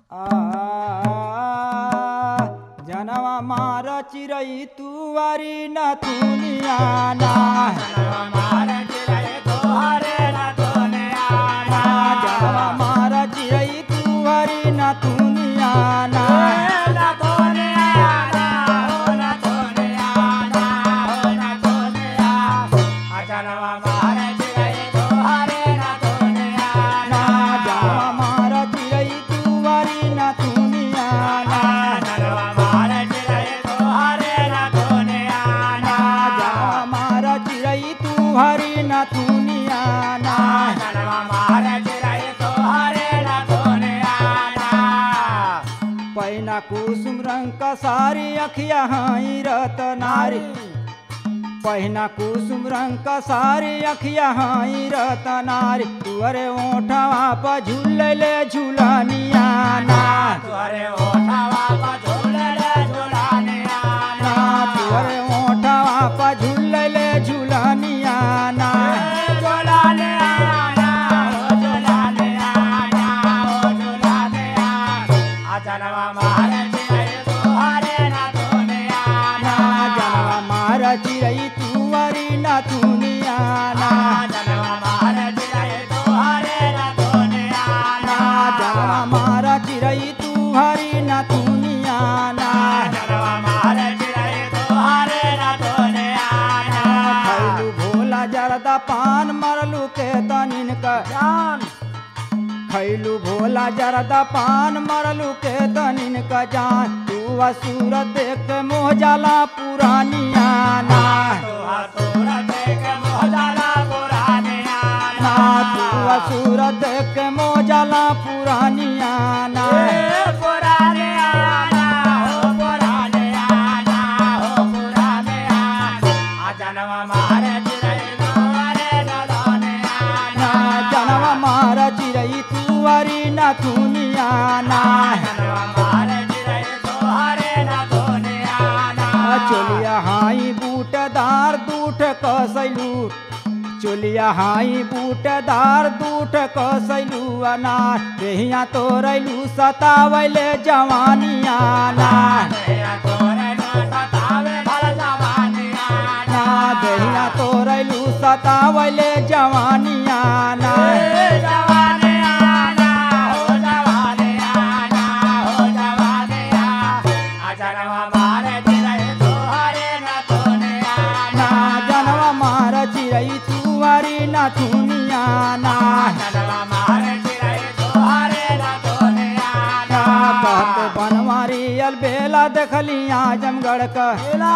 जनवा मार चिरई तुवारी न तुनिया ना जनवा मार चिरई तुवारी न तुनिया ना ना जनवा मार चिरई तुवारी न तुनिया ना जनवा मार चिरई तुवारी न तुनिया ना पैना कुसुम रंग का सारी अखिया हाई रतनारी पहिना कुसुम रंग का सारी अखिया हाई रतनारी तुअरे ओठवा पर झूलले झूलनिया ना तुअरे ओठावा पा झूलले झूलानिया ना तुअरे ओठवा पर झूलले झूलनिया ना झूलानिया ना ओ झूलानिया ना ओ झूलानिया अजनवा मारे चिरे तुहारे ना दुनिया ना जनवा मार चिरई तुअरी न तुनिया ना जनवा मारे चिरे तुहारे ना दुनिया ना जनवा मार चिरई तुहरी न तुनिया ना जनवा मारे चिरे तुहारे ना दुनिया खैलू भोला जरदा पान मरलू के तनिन का जान खैलू भोला जरदा पान मरलू के तनिन का जान तू असुर देख के मोह जाला पुरानिया ना तुहा तोरा देख मोहजाला पुरानिया ना तू असुर देख के मोह जाला पुरानिया ना पुरानिया ना हो पुरानिया ना हो पुरानिया अजनवा मारे चिरे तुहारे ना दुनिया ना जनवा मार चिरई तुअरी न तुनिया ना जनवा मारे चिरे तुहारे ना दुनिया चोलिया हाई बूटदार दूठ कसैलू चोलिया हाई बूटदार दूठ कसैलू अनार देहिया तोरैलू सतावैले जवानिया ना तेरा तोरे ना सतावे भल जवानिया ना देहिया तोरैलू सतावैले जवानिया ना जवानिया ना हो जवानिया ना हो जवानिया अजनवा मारे चिरे तुहारे ना दुनिया ना जनवा मार चिरई तुवारी न थुनिया ना जनवा मारे चिरे तुहारे ना दुनिया ना कहते बनवारी अलबेला देखली आजमगढ़ का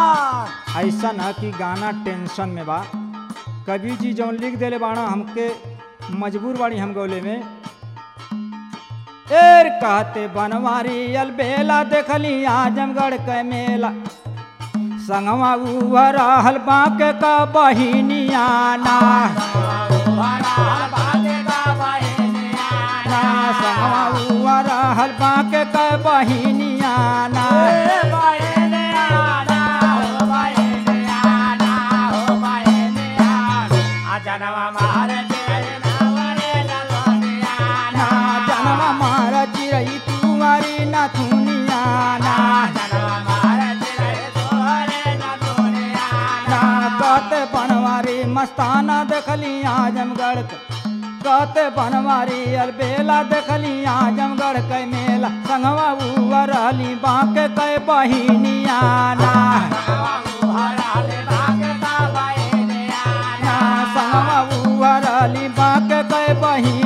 ऐसा न कि गाना टेंशन में बा कवि जी जौन लिख देले बाड़ा हमके मजबूर बाड़ी हम गौले में एर कहते बनवारी अलबेला देखली आजमगढ़ के मेला संगवा उह रहल बांके का बहिनिया ना तुम्हारा बाते का बहिनिया ना संगवा उह रहल बांके का बहिनिया ना बहिनिया ना हो बहिनिया ना हो बहिनिया अजनवा मारे चिरे तुहारे ना दुनिया ना जनवा मार चिरई तुमारी न थुनिया ना जनवा मारे चिरे तुहारे ना दुनिया ना कहते बनवारी मस्ताना देखली आजमगढ़ के कहते बनवारी अलबेला देखली आजमगढ़ के मेला संगवा उवर रहली बांके के बहिनिया ना ना संगवा उवर रहली बांके के बहिनिया